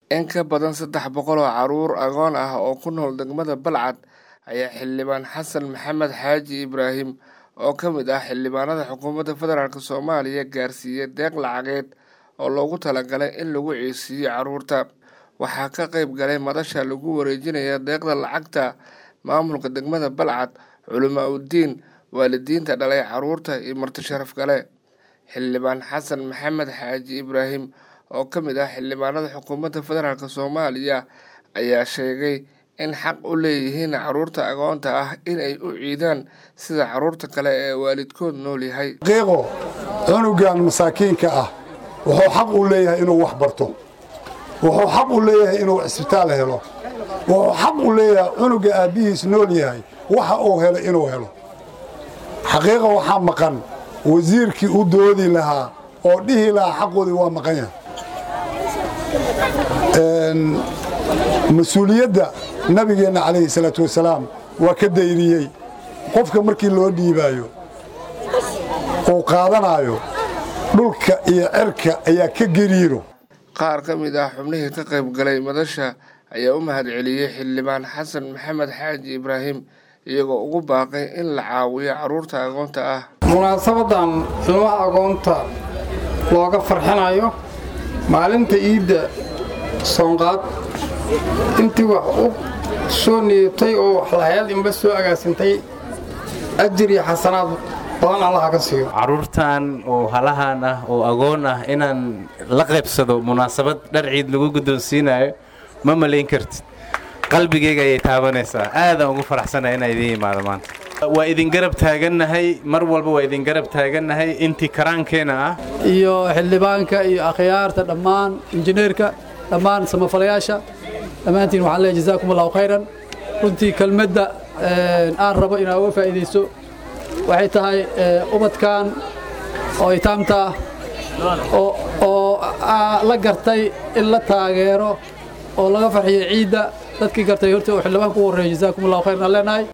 In ka badan saddex boqol oo carruur agoon ah oo ku nool degmada Balcad ayaa xildhibaan Xasan Maxamed Xaaji Ibraahim oo ka mid ah xildhibaanada xukuumadda federaalk Soomaaliya gaarsiiyay deeq lacageed oo loogu talagalay in lagu codsiiyo carruurta. Waxaa ka qayb galay madasha lagu wareejinayo deeqda lacagta maamulka degmada Balcad, culamaa udiin, waalidiinta dhalay carruurta iyo marti sharaf kale. Xildhibaan Xasan Maxamed Xaaji Ibraahim oo ka mid ah xildhibaanada xukuumadda federaalk Soomaaliya ayaa sheegay in xaq u leeyihiin carruurta agoonta ah in ay u ciidaan sida carruurta kale ee waalidkood nool yahay. xaqiiqo cunugan masaakiinka ah wuxuu xaq u leeyahay inuu wax barto wuxuu xaq u leeyahay inuu cisbitaal helo wuxuu xaq u leeyahay cunuga aabbihiis nool yahay waxa uu helo inuu helo xaqiiqa waxaa maqan wasiirkii u doodi lahaa oo dhihi lahaa xaqoodii waa maqan yahay mas-uuliyadda nabigeenna calayhi salaatu wasalaam waa ka dayriyey qofka markii loo dhiibaayo uu qaadanaayo dhulka iyo cerka ayaa ka geriiro qaar ka mid ah xubnihii ka qayb galay madasha ayaa u mahadceliyey xildhibaan xasan maxamed xaaji ibraahim iyagoo ugu baaqay in la caawiyo carruurta agoonta ah munaasabadan ilmaha agoonta looga farxinayo maalinta iidda soonqaad intii wax u soo niyatay oo waxlahayaal inba soo agaasintay ajir iyo xasanaad badan allaha ka siiyo carruurtan oo halahan ah oo agoon ah inaan la qaybsado munaasabad dhar ciid lagu guddoonsiinayo ma malayn kartid qalbigayga ayay taabanaysaa aadaan ugu faraxsanahay inaa idiin yimaado maanta waa idin garab taagannahay mar walba waa idin garab taagannahay intii karaankeenna ah iyo xildhibaanka iyo akhyaarta dhammaan injineerka dhammaan samafalayaasha dhammaantiin waxaan leeyahay jazaakum allahu khayran runtii kelmadda aan rabo inaa uga faa'iidayso waxay tahay ubadkan oo itaamta ah oo la gartay in la taageero oo laga farxiyo ciidda dadkii gartay horta uu xildhibaan ku horreeyo jazaakum allahu khayran aan leenahay